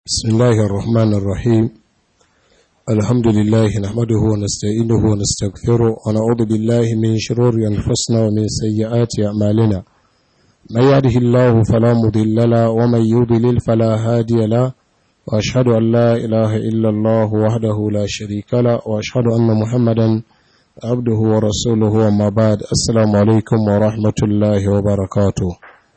بسم الله الرحمن الرحيم الحمد لله نحمده ونستعينه ونستغفره ونعوذ بالله من شرور أنفسنا ومن سيئات أعمالنا من يهده الله فلا مضل له ومن يضلل فلا هادي له وأشهد أن لا إله إلا الله وحده لا شريك له وأشهد أن محمدا عبده ورسوله وما بعد السلام عليكم ورحمة الله وبركاته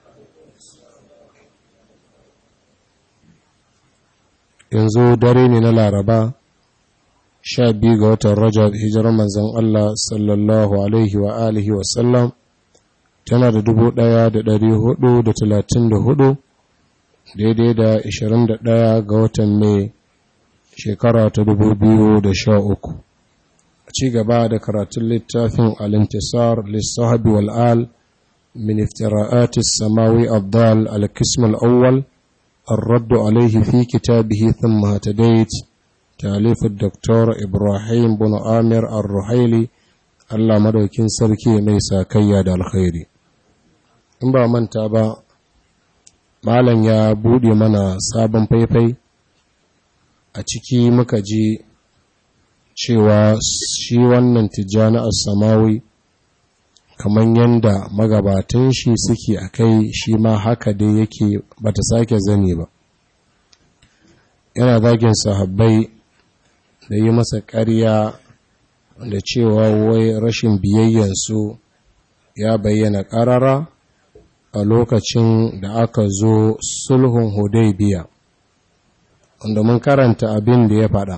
yanzu dare ne na laraba sha biyu ga watan rajab hijirar manzan Allah sallallahu alaihi wa alihi wasallam tana da dubu ɗaya da dari hudu da talatin da hudu daidai da ishirin da ɗaya ga watan mai shekara ta dubu biyu da sha uku a ci gaba da karatun littafin alintisar lissahabi wal'al min iftira'atis samawi abdal al-kism al-awwal الرد عليه في كتابه ثم هتديت تاليف الدكتور إبراهيم بن آمر الرحيلي الله مدوكين سركي ميسا كياد الخير in ba manta ba malam ya buɗe mana sabon faifai a ciki muka ji cewa shi wannan tijjani samawi kamar yadda magabatan shi suke a kai shi ma haka dai yake bata sake zane ba yana zagin sahabbai da yi masa ƙarya da cewa wai rashin biyayyansu ya bayyana ƙarara a lokacin da aka zo sulhun hudaybiya wanda mun karanta abin da ya faɗa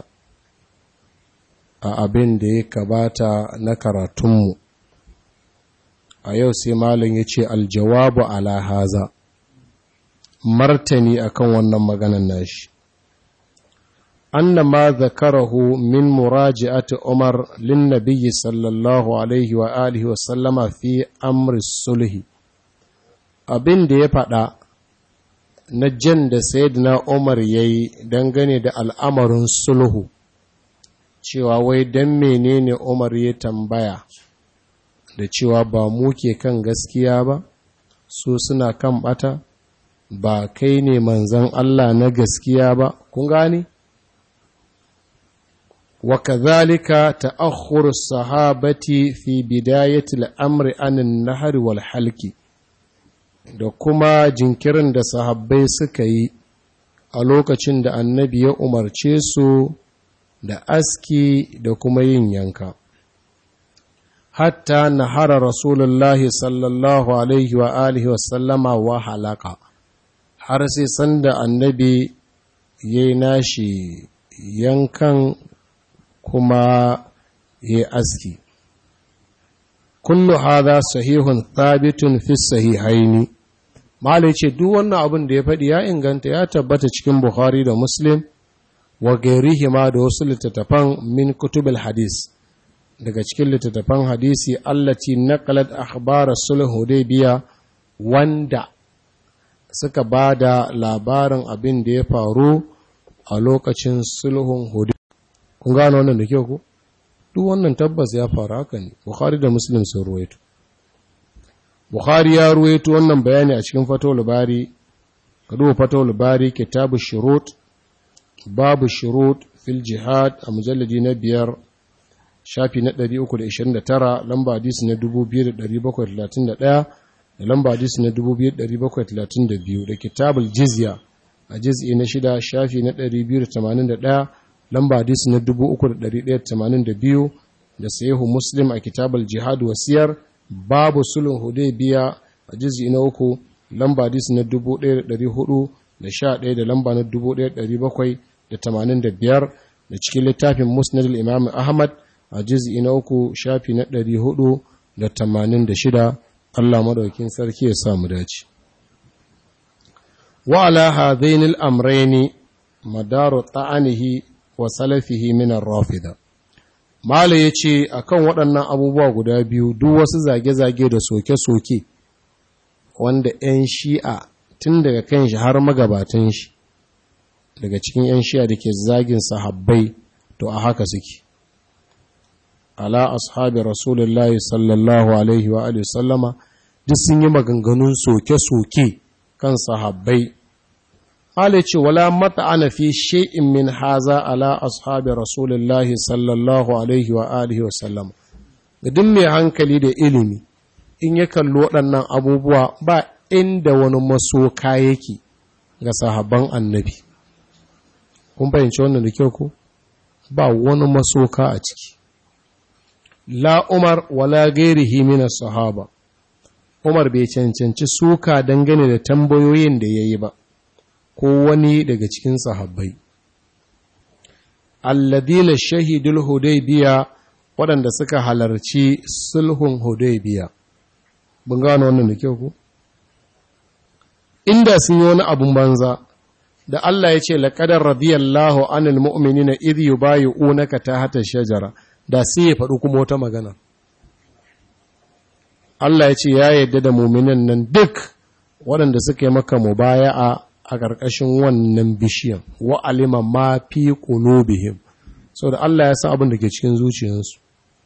a abin da ya kabata na karatunmu a yau sai malin ya ce aljawabu ala haza martani akan wannan maganan nashi anna ma zakarahu min muraji'ati umar lin nabiyyi sallallahu alaihi wa alihi wa sallama fi amri sulhi abin da ya faɗa na jan da sayyidina umar yayi dangane da al'amarin sulhu cewa wai dan menene umar ya tambaya da cewa ba mu ke kan gaskiya ba su suna kan bata ba kai ne manzan Allah na gaskiya ba kun gane wa kadhalika ta'akhkhur sahabati fi bidayati al-amri anin nahri wal halki da kuma jinkirin da sahabbai suka yi a lokacin da annabi ya umarce su da aski da kuma yin yanka hatta nahara rasulullahi sallallahu alaihi wa alihi wa sallama wa halaka har sai sanda annabi ya yi nashi yankan kuma ya aski kullu hadha sahihun thabitun fi sahihaini malai ce duk wannan abin da ya faɗi ya inganta ya tabbata cikin bukhari da muslim wa gairihima da wasu littattafan min kutubul hadis daga cikin littattafan hadisi allati naqalat akhbar sulh hudaybiya wanda suka ba da labarin abin da ya faru a lokacin sulhun hudaybiya kun gano wannan da kyau ko duk wannan tabbas ya faru haka ne bukhari da muslim sun ruwaito bukhari ya ruwaito wannan bayani a cikin fatawul bari ka duba fatawul bari kitabu shurut babu shurut fil jihad a mujalladi na biyar shafi na 329 lamba hadisi na 2731 da lamba hadisi na 2732 da kitabul jizya a jiz'i na shida shafi na 281 lamba hadisi na 3182 da sahihu muslim a kitabul jihad wasiyar babu sulhun hudaybiya a jiz'i na uku lamba hadisi na 1411 da lamba na 1785 da cikin littafin musnad al-imam ahmad a jiz'i na uku shafi na ɗari hudu da tamanin da shida Allah maɗaukin sarki ya samu dace. Wa ala hadainil amraini madaru ta'anihi wa salafihi min rafida Mala ya ce a kan waɗannan abubuwa guda biyu duk wasu zage-zage da soke-soke wanda ‘yan shi'a tun daga kan shi har magabatan shi daga cikin ‘yan shi'a da ke zagin sahabbai to a haka suke. ala ashabi rasulullahi sallallahu alaihi wa alihi sallama duk sun yi maganganun soke-soke kan sahabbai Ala ce wala mata'ana fi shay'in min haza ala ashabi Rasulullahi sallallahu alaihi wa alihi wa sallam. Duk mai hankali da ilimi in ya kalli waɗannan abubuwa ba inda wani masoka yake ga sahabban annabi. Kun fahimci wannan da kyau ko? Ba wani masoka a ciki. La Umar wala gairihi min sahaba. Umar bai cancanci suka dangane da tambayoyin da ya yi ba. ko wani daga cikin sahabbai alladina shahidul hudaybiya waɗanda suka halarci sulhun hudaybiya bin gano wannan da kyau ku inda sun yi wani abun banza da Allah ya ce laqadar radiyallahu anil mu'minina idh yubayyi'unaka tahta shajara da sai ya faɗi kuma wata magana Allah ya ce ya yarda da mu'minan nan duk waɗanda suka yi maka mubaya'a a ƙarƙashin wannan bishiyan wa alima ma fi qulubihim so da Allah ya san abin da ke cikin zuciyarsu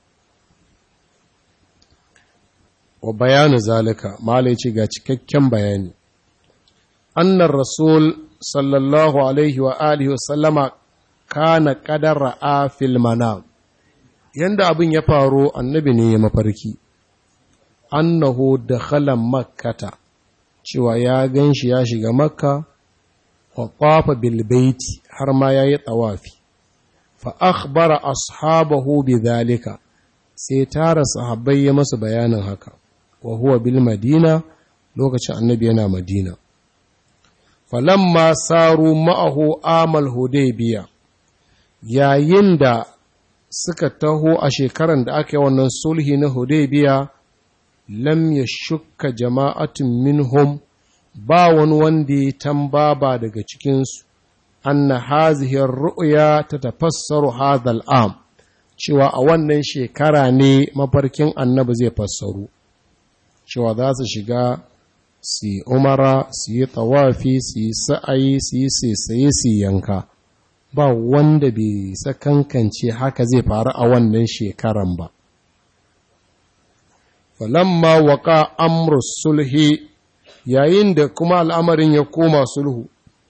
wa bayanu zalika malai ce ga cikakken bayani annar rasul sallallahu alaihi wa alihi wasallama kana qadara a fil manam yanda abin ya faru annabi ne ya mafarki annahu dakhala makkata cewa ya gan shi ya shiga makka wa ƙwafa bilbaiti har ma ya yi ɗawafi fa akhbara ashabahu bi zalika sai tara sahabbai ya masa bayanin haka wa huwa bil madina lokacin annabi yana madina falamma saru ma'ahu amal hudaybiya yayin da suka taho a shekaran da aka yi wannan sulhi na hudaybiya lam ya shukka jama'atun minhum ba wani wanda ya tambaba daga cikinsu anna hazihir ru'ya ta tafassaru hadhal am cewa a wannan shekara ne mafarkin annabi zai fassaru cewa za su shiga su yi umara su yi tawafi su yi sa'ayi su yi saisaye su yanka ba wanda bai sakankance haka zai faru a wannan shekaran ba falamma waka amrus sulhi yayin da kuma al'amarin ya koma sulhu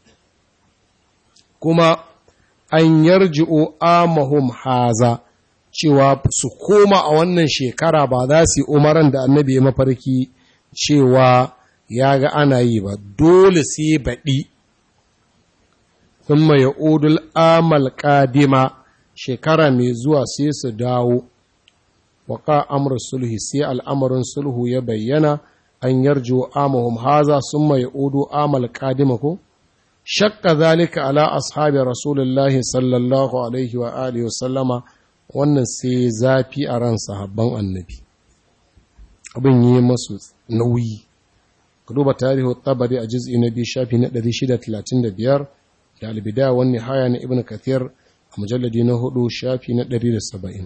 kuma an yarji'o amahum haza cewa su koma a wannan shekara ba za su yi umaran da annabi ya mafarki cewa ya ga ana yi ba dole sai baɗi thumma ya'udul amal qadima shekara mai zuwa sai su dawo waka amr sulhi sai al'amarin sulhu ya bayyana an yarjo amahum haza summa ya'udu amal qadima ko shakka zalika ala ashabi rasulullahi sallallahu alaihi wa alihi wa sallama wannan sai zafi a ran sahabban annabi abin yi masu nauyi ka duba tarihi tabari a juz'i na biyu shafi na 635 da albidaya wani haya na ibn kathir a mujalladi na hudu shafi na 170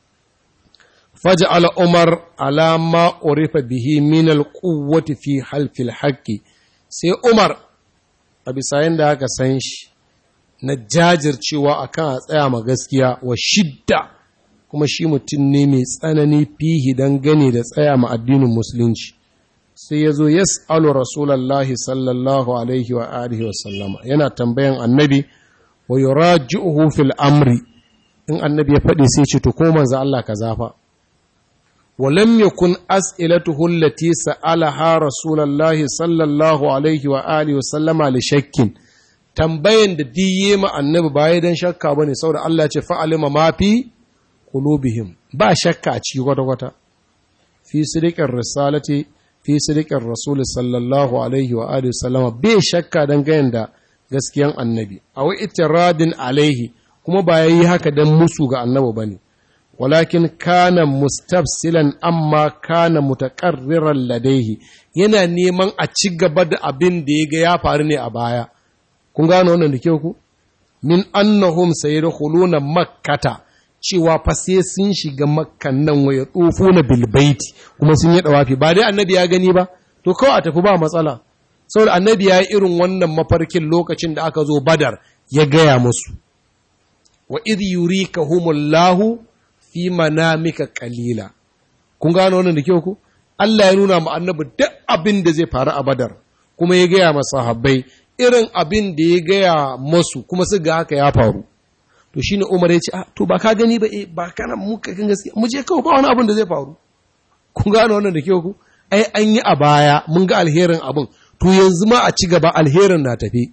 faj'ala umar alama urifa bihi min alquwwati fi halfil haqqi sai umar a bisa yanda aka san shi na jajircewa akan a tsaya ma gaskiya wa shidda kuma shi mutum ne mai tsanani fihi don gane da tsaya ma addinin musulunci sai ya zo yas'alu rasulallahi sallallahu alaihi wa alihi wa sallama yana tambayan annabi wa yuraji'uhu fil amri in annabi ya faɗi sai ce to ko manzo Allah ka zafa wa lam yakun as'ilatuhu allati sa'alaha rasulallahi sallallahu alaihi wa alihi wa sallama li shakkin tambayan da diye ma annabi ba dan shakka bane saboda Allah ce fa'alima ma fi qulubihim ba shakka a ciki kwata-kwata fi sidiqar risalati fi sidiqar rasul sallallahu alaihi wa alihi sallama bai shakka dangane da gaskiyan annabi aw itiradin alaihi kuma ba yayi haka dan musu ga annabi bane walakin kana mustafsilan amma kana mutaqarriran ladaihi yana neman a ci gaba da abin da ya ga ya faru ne a baya kun gano wannan da kyau ku min annahum sayadkhuluna makkata cewa fa sai sun shiga makkan nan waya tsofo na bilbaiti kuma sun yi dawafi ba dai annabi ya gani ba to kawai a tafi ba matsala saboda annabi ya yi irin wannan mafarkin lokacin da aka zo badar ya gaya musu wa idh yurikahumullahu fi manamika qalila kun gano wannan da kyau ku Allah ya nuna mu annabi duk abin da zai faru a badar kuma ya gaya masa sahabbai irin abin da ya gaya masu kuma su ga haka ya faru to shi ne umar ya ce to ba ka gani ba ba kana muka kan gaskiya mu je kawai ba wani abin da zai faru kun gane wannan da kyau ku ai an yi a baya mun ga alherin abin to yanzu ma a ci gaba alherin na tafi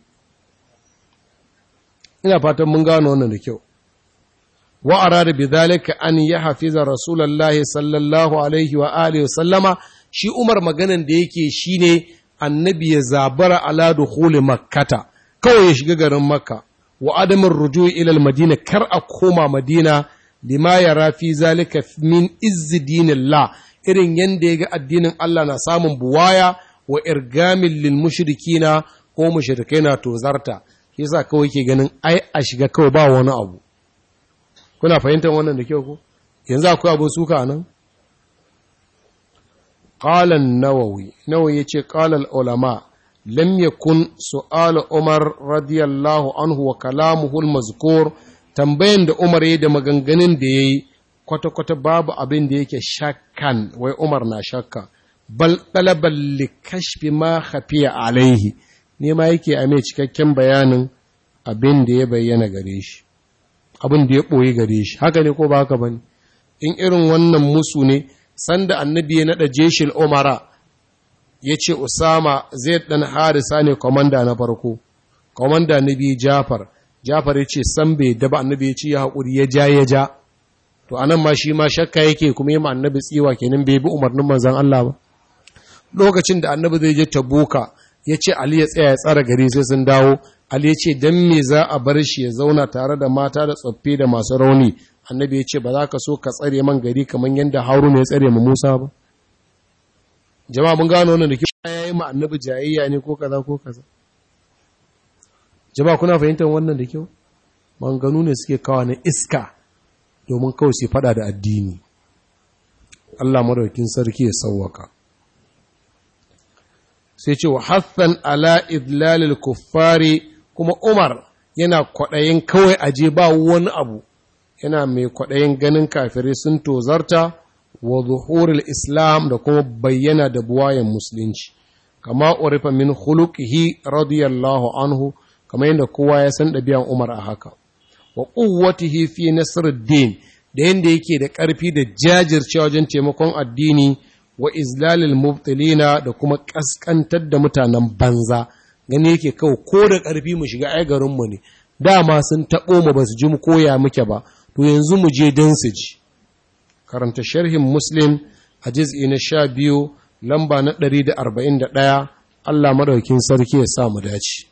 ina fatan mun gane wannan da kyau wa arada bidhalika an yahfiza rasulullahi sallallahu alaihi wa alihi sallama shi umar maganan da yake shine annabi ya zabara ala dukhuli makkata kawai ya shiga garin makka wa adamin rujui ila madina kar a koma madina lima yara fi zalika min izzi dinillah irin yanda ya ga addinin Allah na samun buwaya wa irgamin lil mushrikina ko mushrikai na tozarta shi yasa kawai ke ganin ai a shiga kawai ba wani abu kuna fahimtar wannan da kyau ko yanzu akwai abu suka nan qala an-nawawi nawawi yace qala al-ulama lam yakun su'al umar radiyallahu anhu wa kalamuhu al-mazkur tambayan da umar yayi da maganganun da yayi kwata-kwata babu abin da yake shakkan wai umar na shakka bal talaban likashfi ma khafiya alaihi ne ma yake a mai cikakken bayanin abin da ya bayyana gare shi abin da ya ɓoye gare shi haka ne ko ba haka bane in irin wannan musu ne sanda annabi ya naɗa jeshil umara ya ce usama zai ɗan harisa ne kwamanda na farko kwamanda na biyu jafar jafar ya ce san bai daba annabi ya ce ya haƙuri ya ja ya ja to anan ma shi ma shakka yake kuma yi ma annabi tsiwa kenan bai bi umarnin manzan Allah ba lokacin da annabi zai je tabuka ya ce ali ya tsaya ya tsara gari sai sun dawo ali ya ce dan me za a bar shi ya zauna tare da mata da tsoffi da masu rauni annabi ya ce ba za ka so ka tsare man gari kamar yadda haruna ya tsare ma musa ba jama'a mun gano wannan da ke ya yi ma annabi jayayya ne ko kaza ko kaza jama'a kuna fahimtar wannan da kyau manganu ne suke kawo na iska domin kawai su fada da addini Allah madaukin sarki ya sauwaka sai ce wa hassan ala idlalil kuffari kuma Umar yana kwaɗayin kawai aje ba wani abu yana mai kwaɗayin ganin kafirai sun tozarta wa zuhurul islam da kuma bayyana da buwayen musulunci kama urifa min khuluqihi radiyallahu anhu kama yadda kowa ya san ɗabi'an Umar a haka wa quwwatihi fi nasruddin da yadda yake da ƙarfi da jajircewa wajen taimakon addini wa izlalil mubtilina da kuma ƙasƙantar da mutanen banza gani yake kawai ko da ƙarfi mu shiga ai garinmu ne dama sun taɓo mu ba su ji mu koya muke ba to yanzu mu je don su ji karanta sharhin muslim a jiz'i na sha biyu lamba na ɗari da arba'in da ɗaya allah maɗaukin sarki ya sa mu dace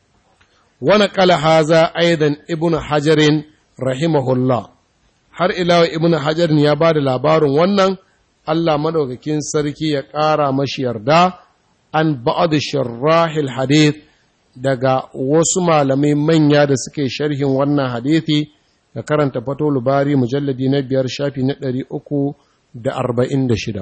wani kala haza aidan ibn hajarin rahimahullah har ilawa ibn hajarin ya ba da labarin wannan allah maɗaukakin sarki ya ƙara mashi yarda an ba'ad sharrahil hadith daga wasu malamai manya da suke sharhin wannan hadithi da karanta fatolu bari mujalladi na biyar shafi na ɗari uku da arba'in da shida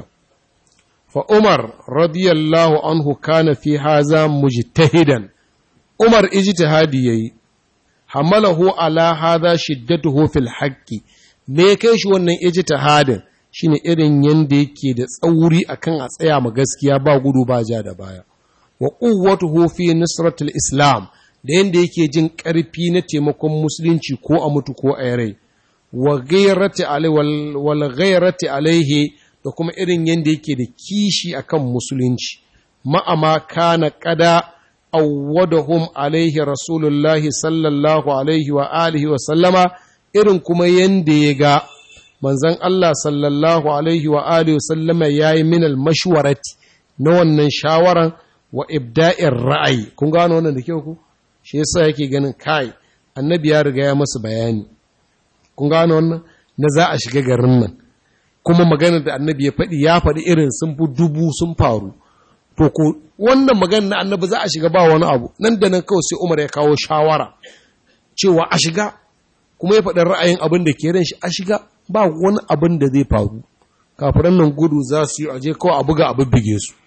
fa umar radiyallahu anhu kana fi haza mujtahidan umar ijtihadi yayi hamalahu ala haza shiddatuhu fil haqqi me kai shi wannan ijtihadin shine irin yanda yake da tsauri akan a tsaya ma gaskiya ba gudu ba ja da baya wa quwwatuhu fi nusratil islam da yanda yake jin ƙarfi na taimakon musulunci ko a mutu ko a rai wa ghayrati alai wal ghayrati alaihi da kuma irin yanda yake da kishi akan musulunci ma'ama kana qada awwadahum alaihi rasulullahi sallallahu alaihi wa alihi wa sallama irin kuma yanda ya ga manzon Allah sallallahu alaihi wa alihi wa sallama yayi minal mashwarati na wannan shawaran wa ibda'ir ra'ayi kun gano wannan da kyau ku shi yasa yake ganin kai annabi ya riga ya masa bayani kun gano wannan na za a shiga garin nan kuma maganar da annabi ya faɗi ya faɗi irin sun fi dubu sun faru to ko wannan maganar na annabi za a shiga ba wani abu nan da nan kawai sai Umar ya kawo shawara cewa a shiga kuma ya faɗi ra'ayin abin da ke ran shi a shiga ba wani abin da zai faru kafiran nan gudu za su yi aje kawai a buga abu bige su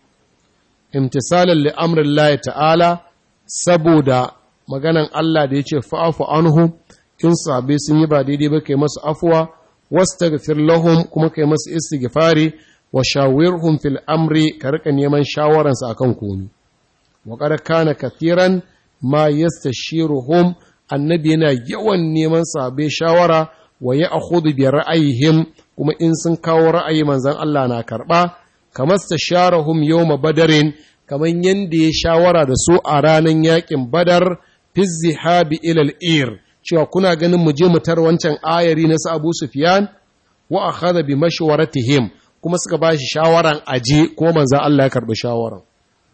imtisalan li amrillahi ta'ala saboda maganan Allah da ya ce fa'afu anhum in sabe sun yi ba daidai ba kai masu afuwa wastaghfir lahum kuma kai masu istighfari wa shawirhum fil amri ka rika neman shawararsa akan komi wa qad kana kathiran ma yastashiruhum annabi yana yawan neman sahabbai shawara wa ya'khudhu bi ra'ayihim kuma in sun kawo ra'ayi manzon Allah na karba kamar stasharahum yawma badarin kamar yanda ya shawara da su a ranar yakin badar fi zihabi ilal ir cewa kuna ganin mu je mu tar wancan ayari na su Abu Sufyan wa akhadha bi mashwaratihim kuma suka ba shi shawaran aje ko manzon Allah ya karbi shawaran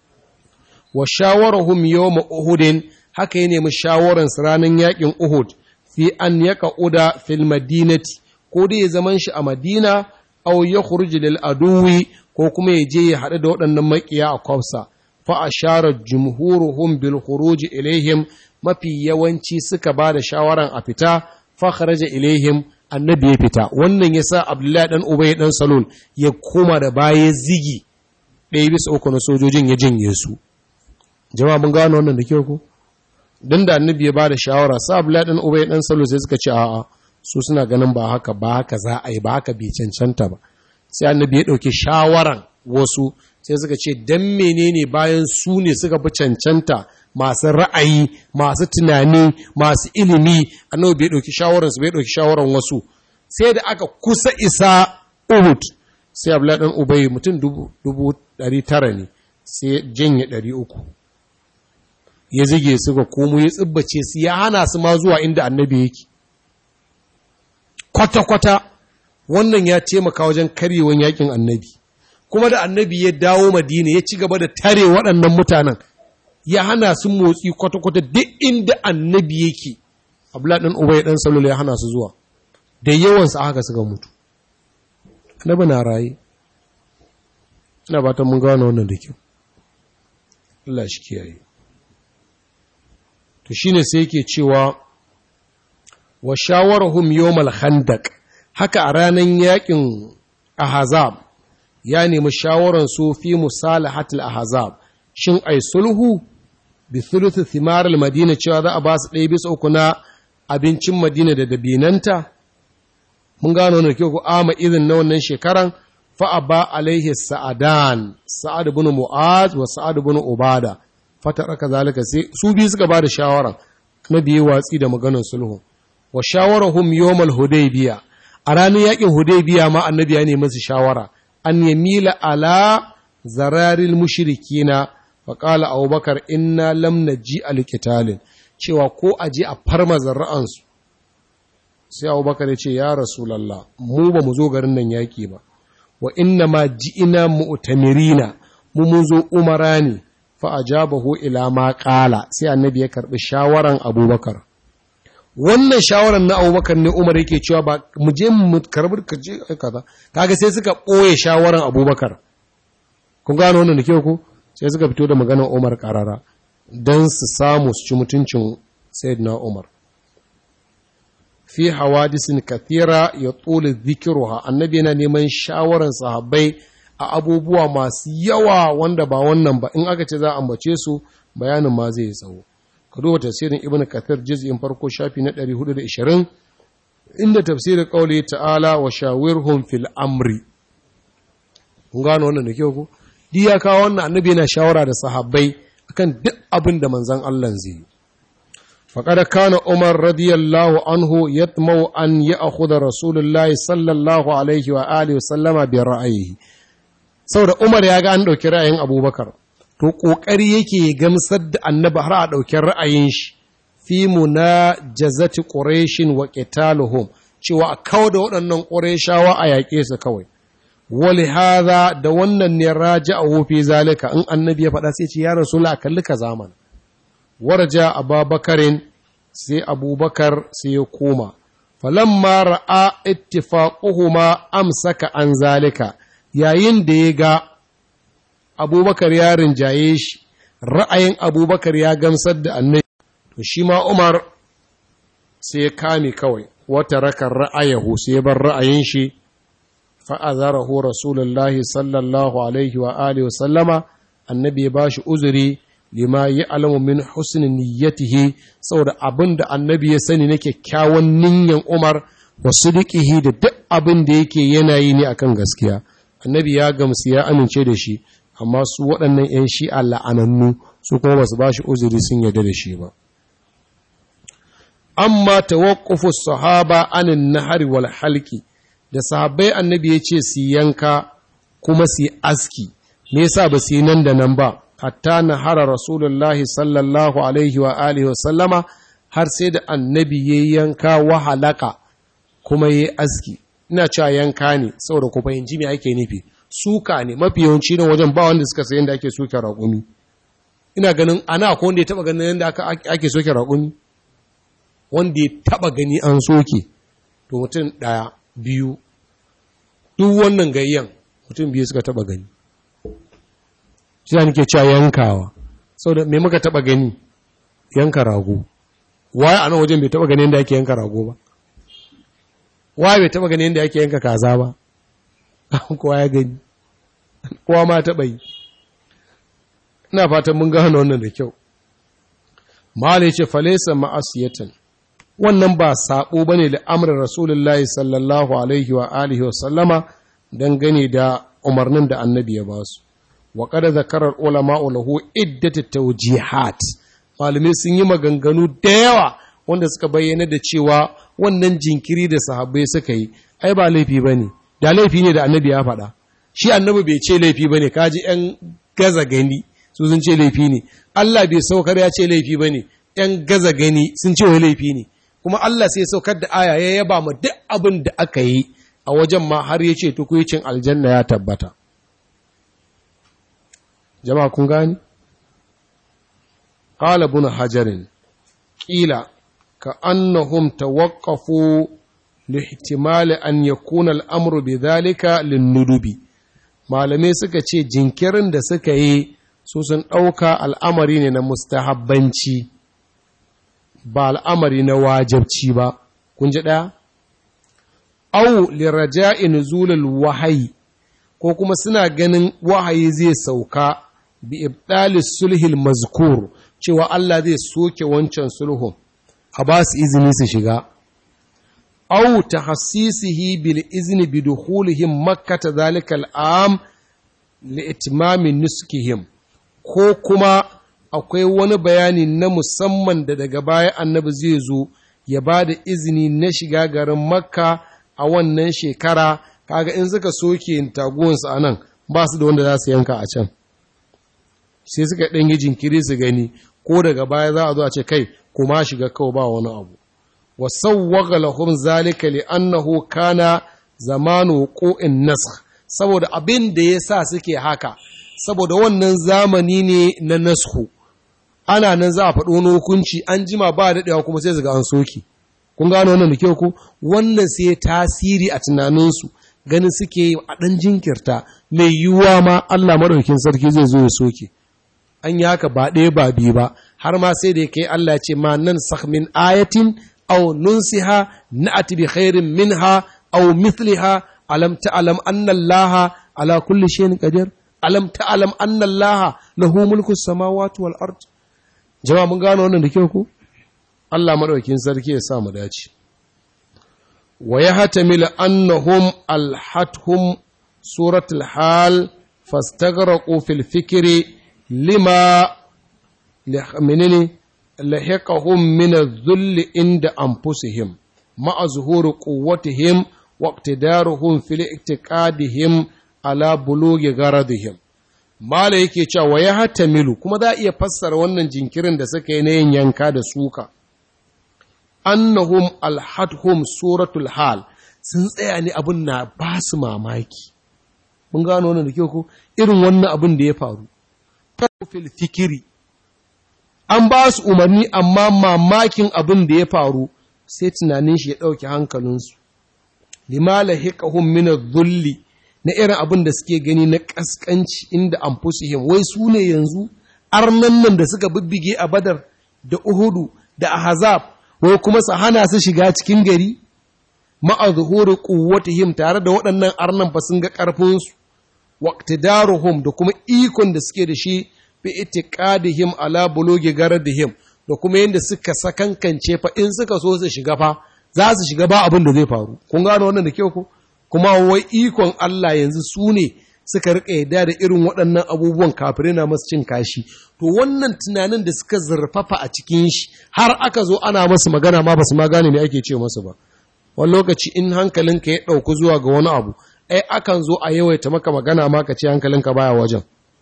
wa shawarahum yawma uhudin haka ya nemi shawaran su ranar yakin Uhud fi an yaqauda fil madinati ko dai ya zaman shi a Madina aw yakhruj lil aduwi ko kuma ya je ya haɗu da waɗannan maƙiya a kwafsa fa ashara jumhuruhum bil khuruj ilaihim mafi yawanci suka ba da shawaran a fita fa kharaja ilaihim annabi ya fita wannan yasa abdullahi dan ubay dan salul ya koma da baya zigi ɗaya bisa uku na sojojin ya jinye su jama'a mun gano wannan da kyau ko dan da annabi ya ba da shawara sa abdullahi dan ubay dan salul sai suka ce a'a su suna ganin ba haka ba haka za a yi ba haka bai cancanta ba sai annabi ya ɗauki shawaran wasu sai suka ce don menene bayan su ne suka fi cancanta masu ra'ayi masu tunani masu ilimi annabi bai ɗauki shawaransu bai ɗauki shawaran wasu sai da aka kusa isa uhud sai abdullahi ɗan ubai mutum dubu ɗari tara ne sai janye ɗari uku ya zige suka komo ya tsibbace su ya hana su ma zuwa inda annabi yake kwata-kwata wannan ya taimaka wajen karyewan yakin annabi kuma da annabi ya dawo madina ya ci gaba da tare waɗannan mutanen ya hana su motsi kwata-kwata duk inda annabi yake abdullahi ɗan ubai ɗan salula ya hana su zuwa da yawansu haka suka mutu annabi na raye ina ba ta mun gano wannan da kyau Allah shi kiyaye to shine sai yake cewa wa shawarahum yawmal khandaq haka a ranar yakin ahazab ya nemi shawaran su fi musalahatul ahazab shin ai sulhu bi thuluth thimar madina cewa za a ba su ɗaya bisa uku na abincin madina da dabinanta mun gano ne kyau ku ama irin na wannan shekaran fa aba alaihi sa'adan sa'ad ibn mu'az wa sa'ad ibn ubada fataraka zalika sai su biyu suka ba da shawaran na biye watsi da maganar sulhu wa shawarahum yawmal hudaybiya a ranar yakin hudaybiya ma annabi ya nemi su shawara an yamila ala zararil mushrikina fa qala abubakar inna lam naji alqitalin cewa ko aje a farma zarra'ansu sai abubakar ya ce ya rasulullah mu ba mu zo garin nan yaki ba wa inna ma ji'ina mu'tamirina mu mun zo umara ne fa ajabahu ila ma qala sai annabi ya karbi shawaran abubakar wannan shawarar na abubakar ne umar yake cewa ba mu je mu karbi ka je kaza kaga sai suka ɓoye shawarar abubakar kun gano wannan da kyau ko sai suka fito da maganar umar karara don su samu su ci mutuncin sayyidina umar fi hawadisin kathira ya tsole zikiruha annabi yana neman shawarar sahabbai a abubuwa masu yawa wanda ba wannan ba in aka ce za a ambace su bayanin ma zai tsawo ka duba tafsirin ibn kathir juz'in farko shafi na 420 inda tafsirin qauli ta'ala wa shawirhum fil amri kun gano wannan da kyau ko di ya kawo wannan annabi yana shawara da sahabbai akan duk abin da manzon Allah zai yi faqad kana umar radiyallahu anhu yatmau an ya'khudha rasulullahi sallallahu alaihi wa alihi wa sallama bi ra'ayihi saboda umar ya ga an dauki ra'ayin abubakar to ƙoƙari yake gamsar da annabi har a ɗauki ra'ayin shi fi na jazati ƙureshin wa ƙitaluhum cewa a kawo da waɗannan ƙureshawa a yaƙe su kawai wali haza da wannan ne raja a wofi zalika in annabi ya faɗa sai ce ya rasu la kalli ka zaman warja ababakarin sai abubakar sai ya koma falamma ra'a ittifaquhuma amsaka an zalika yayin da ya ga abubakar ya rinjaye shi ra'ayin abubakar ya gamsar da annabi to shi ma umar sai ya kame kawai wata rakar ra'ayahu sai ya bar ra'ayin shi fa'azarahu rasulullahi sallallahu alaihi wa alihi wa sallama annabi ya bashi uzuri lima yi alamu min husnin niyyatihi saboda abin da annabi ya sani na kyakkyawan niyyan umar wa sidiqihi da duk abin da yake yanayi ne akan gaskiya annabi ya gamsu ya amince da shi amma su waɗannan 'yan shi'a la'anannu su kuma ba su ba shi uzuri sun yarda da shi ba amma tawaqqufu sahaba anin nahari wal halki da sahabbai annabi ya ce su yanka kuma su aski me yasa ba su yi nan da nan ba hatta nahara rasulullahi sallallahu alaihi wa alihi wa sallama har sai da annabi ya yanka wa halaka kuma ya aski ina cewa yanka ne saboda ku fahimci me ake nufi suka ne mafi yawanci nan wajen ba wanda suka sayan da ake soke raƙumi ina ganin ana ko wanda ya taba ganin yadda ake soke raƙumi wanda ya taba gani an soke to mutum ɗaya biyu duk wannan gayyan mutum biyu suka taba gani shi da nake cewa yankawa saboda me muka taba gani yanka rago waye a nan wajen bai taba gani yadda ake yanka rago ba waye bai taba gani yadda ake yanka kaza ba kowa ya gani kowa ma taba yi ina fatan mun gano wannan da kyau malai ce falesa ma'asiyatan wannan ba sabo bane da amrin rasulullahi sallallahu alaihi wa alihi wa sallama dangane da umarnin da annabi ya basu wa qad zakara ulama lahu iddat tawjihat malamai sun yi maganganu da yawa wanda suka bayyana da cewa wannan jinkiri da sahabbai suka yi ai ba laifi bane da laifi ne da annabi ya faɗa shi annabi bai ce laifi bane kaji yan gaza gani su sun ce laifi ne Allah bai saukar ya ce laifi bane yan gaza gani sun ce wai laifi ne kuma Allah sai saukar da aya ya yaba ma duk abin da aka yi a wajen ma har ya ce tukuicin aljanna ya tabbata jama'a kun gani qala ibn hajarin qila ka annahum tawaqqafu lihtimali an yakuna al'amru bidhalika linnudubi malamai suka ce jinkirin da suka yi su sun ɗauka al'amari ne na mustahabbanci ba al'amari na wajabci ba kun ji ɗaya au liraja'i nuzulul wahayi ko kuma suna ganin wahayi zai sauka bi ibdalis sulhil mazkur cewa Allah zai soke wancan sulhun a ba su izini su shiga au tahassisihi bil izni bi dukhulihim makkata zalika al'am li itmami nuskihim ko kuma akwai wani bayani na musamman da daga baya annabi zai zo ya ba da izini na shiga garin makka a wannan shekara kaga in suka soke taguwansu a nan ba su da wanda za su yanka a can sai suka ɗan yi jinkiri su gani ko daga baya za a zo a ce kai kuma shiga kawai ba wani abu wa sawwaga lahum zalika li annahu kana zamanu qu'in nasakh saboda abin da yasa suke haka saboda wannan zamani ne na nasku ana nan za a faɗo wani hukunci an jima ba daɗewa kuma sai ga an soki kun gano wannan da kyau ko wannan sai tasiri a tunaninsu ganin suke a ɗan jinkirta mai yiwuwa ma Allah maɗaukin sarki zai zo ya soke an yi haka ba ɗaya ba biyu ba har ma sai da ya kai Allah ya ce ma nan min ayatin aw nunsiha na'ati bi khairin minha aw mithliha alam ta'lam anna Allah ala kulli shay'in qadir alam ta'lam anna Allah lahu mulku samawati wal ard jama'a mun gano wannan da kyau ko Allah madaukakin sarki ya sa mu dace wa yahtamil annahum alhathum suratul hal fastaghraqu fil fikri lima menene lahiqahum min adh-dhull inda anfusihim ma'a zuhuri quwwatihim wa iqtidaruhum fil i'tiqadihim ala bulughi gharadihim mala yake cewa wa ya hatamilu kuma za a iya fassara wannan jinkirin da suka yi na yin yanka da suka annahum alhadhum suratul hal sun tsaya ne abin na ba su mamaki mun gano wannan da kyau ko irin wannan abin da ya faru fil fikiri an ba su umarni amma mamakin abin da ya faru sai tunanin shi ya ɗauki hankalinsu limala hiqahum min adh-dhulli na irin abin da suke gani na ƙasƙanci inda an fusihim wai su ne yanzu arnan nan da suka bibbige a badar da uhudu da ahazab wai kuma su hana su shiga cikin gari ma'a zuhuri quwwatihim tare da waɗannan arnan fa sun ga ƙarfinsu waqtidaruhum da kuma ikon da suke da shi bi itiqadihim ala bulugi garadihim da kuma yadda suka sakankance fa in suka so su shiga fa za su shiga ba abin da zai faru kun gano wannan da kyau ko kuma wai ikon Allah yanzu su ne suka rika yadda da irin waɗannan abubuwan kafirai na masu cin kashi to wannan tunanin da suka zurfafa a cikin shi har aka zo ana masu magana ma basu ma gane me ake ce masu ba wani lokaci in hankalinka ya ɗauku zuwa ga wani abu ai akan zo a yawaita maka magana ma ka ce hankalinka baya wajen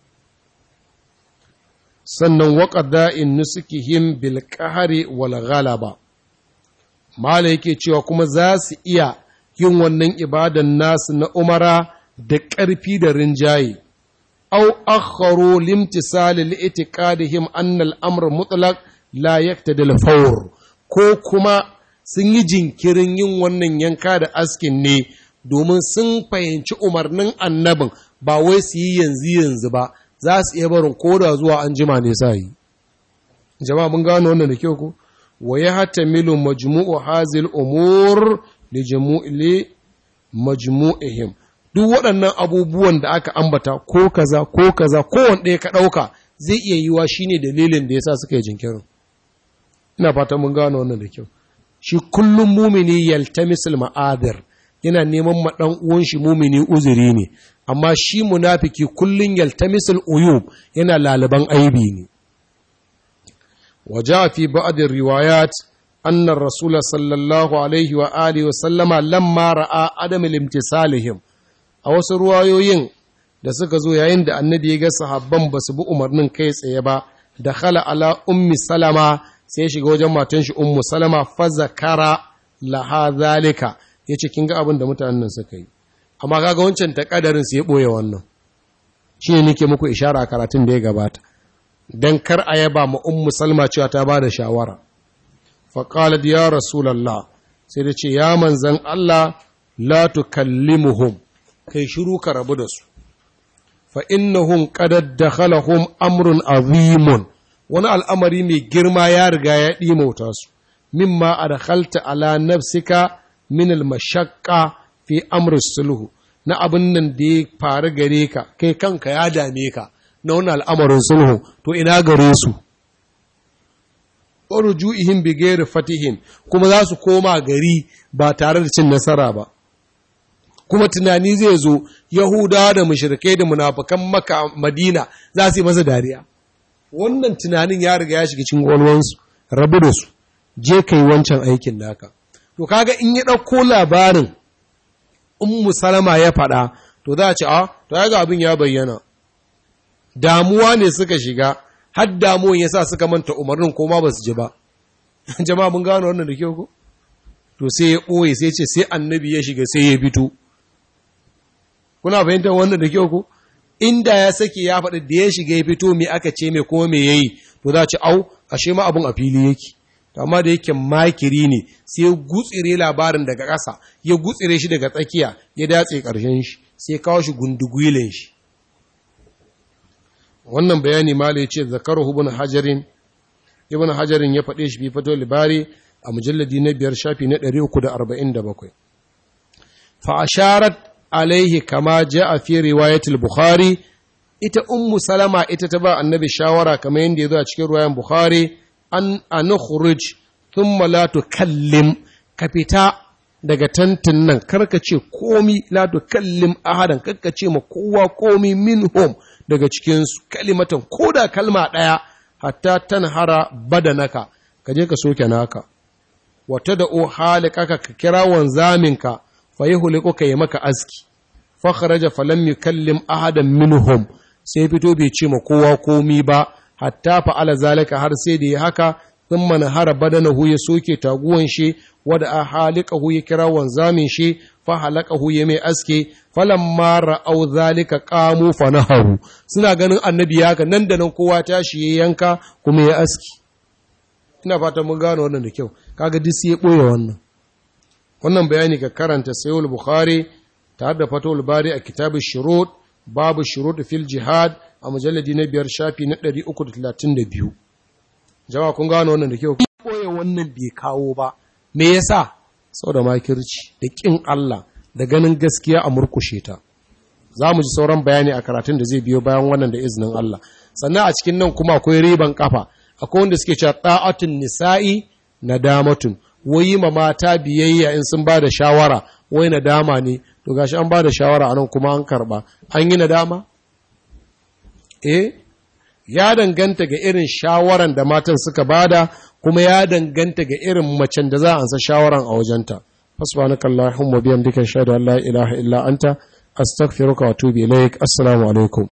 sannan waƙada in nusukihim bil qahri wal ghalaba mala yake cewa kuma za su iya yin wannan ibadan nasu na umara da ƙarfi da rinjaye au akharu limtisali li'tiqadihim anna al-amr mutlaq la yaktadi al-fawr ko kuma sun yi jinkirin yin wannan yanka da askin ne domin sun fahimci umarnin annabin ba wai su yi yanzu yanzu ba za su iya barin koda zuwa an jima ne sa yi jama'a mun gano wannan da kyau ko wa ya hatamilu majmu'u hazil umur li jamu'i majmu'ihim duk waɗannan abubuwan da aka ambata ko kaza ko kaza ko wanda ka ɗauka zai iya yiwa shine dalilin da yasa suka yi jinkirin ina fatan mun gano wannan da kyau shi kullum mumini yaltamisul ma'adir yana neman ma dan uwan shi mumini uzuri ne amma shi munafiki kullun yaltamisul uyub yana laliban aibi ne وجاء في بعض الروايات أن الرسول صلى الله عليه وآله وسلم لما رأى عدم الامتثالهم a wasu ruwayoyin da suka zo yayin da annabi ya ga sahabban ba su bi umarnin kai tsaye ba da khala ala ummi salama sai shiga wajen matan shi ummu salama fa zakara laha zalika yace kin ga abin da mutanen nan suka yi amma kaga wancan ta kadarin sai ya boye wannan shine nake muku ishara a karatun da ya gabata dan kar a yaba ma ummu salma cewa ta bada shawara fa qalat ya rasulullah sai da ce ya manzan Allah la tukallimuhum kai shiru ka rabu da su fa innahum qad dakhalahum amrun azimun wani al'amari mai girma ya riga ya ɗimauta su mimma adkhalta ala nafsika min al-mashaqqa fi amri sulhu na abin nan da ya faru gare ka kai kanka ya dame ka na wani al'amarin sulhu to ina gare su rujuihim bi ghairi fatihin kuma za su koma gari ba tare da cin nasara ba kuma tunani zai zo Yahudawa da mushrikai da munafukan maka Madina za su yi masa dariya wannan tunanin ya riga ya shiga cikin gwalwansu rabu da su je kai wancan aikin naka to kaga in ya ɗauko labarin ummu salama ya faɗa to za a ce a to ya ga abin ya bayyana damuwa ne suka shiga har damuwan ya sa suka manta umarnin ko ma ba su ji ba jama'a mun gano wannan da kyau ko to sai ya ɓoye sai ce sai annabi ya shiga sai ya fito kuna fahimtar wannan da kyau ko inda ya sake ya faɗi da ya shiga ya fito me aka ce mai kuma me yayi to za ci au ashe ma abun a fili yake to amma da yake makiri ne sai ya gutsire labarin daga ƙasa ya gutsire shi daga tsakiya ya datse ƙarshen shi sai kawo shi gundugwilin shi wannan bayani mala ya ce zakaru ibn hajarin ibn hajarin ya faɗe shi bi fato libari a mujalladi na biyar shafi na 347 fa asharat alaihi kama a fi riwayatul bukhari ita ummu salama ita ta ba annabi shawara kamar yadda ya zo a cikin riwayan bukhari an anukhruj thumma la tukallim ka fita daga tantin nan karka ce komi la tukallim ahadan karka ce ma kowa komi minhum daga cikin su kalimatan koda kalma daya hatta tanhara badanaka ka je ka soke naka wata da o halikaka ka kira wanzaminka fa yuhliku ka yi maka aski fa kharaja falam yukallim ahadan minhum sai fito bai ce ma kowa komi ba hatta fa'ala zalika har sai da ya haka thumma nahara badanahu ya soke taguwan shi wada a halikahu ya kira wanzamin shi fa halakahu ya mai aske falamma ra'au zalika qamu fa naharu suna ganin annabi haka nan da nan kowa tashi ya yanka kuma ya aski ina fatan mun gano wannan da kyau kaga duk sai ya boye wannan wannan bayani ka karanta sayyid bukhari tare da fatul bari a kitabun shurut babu shurut fil jihad a mujalladi na biyar shafi na 332 jama'a kun gano wannan da kyau koya wannan bai kawo ba me yasa saboda makirci da kin Allah da ganin gaskiya a murkushe ta za mu ji sauran bayani a karatun da zai biyo bayan wannan da izinin Allah sannan a cikin nan kuma akwai riban kafa akwai wanda suke cewa ta'atun nisa'i nadamatun wai ma mata biyayya in sun ba da shawara wai nadama ne to gashi an ba da shawara anan kuma an karba an yi nadama eh ya danganta ga irin shawaran da matan suka bada kuma ya danganta ga irin macen da za a ansa shawaran a wajenta subhanakallahumma bihamdika ashhadu an la ilaha illa anta astaghfiruka wa atubu ilaik assalamu alaikum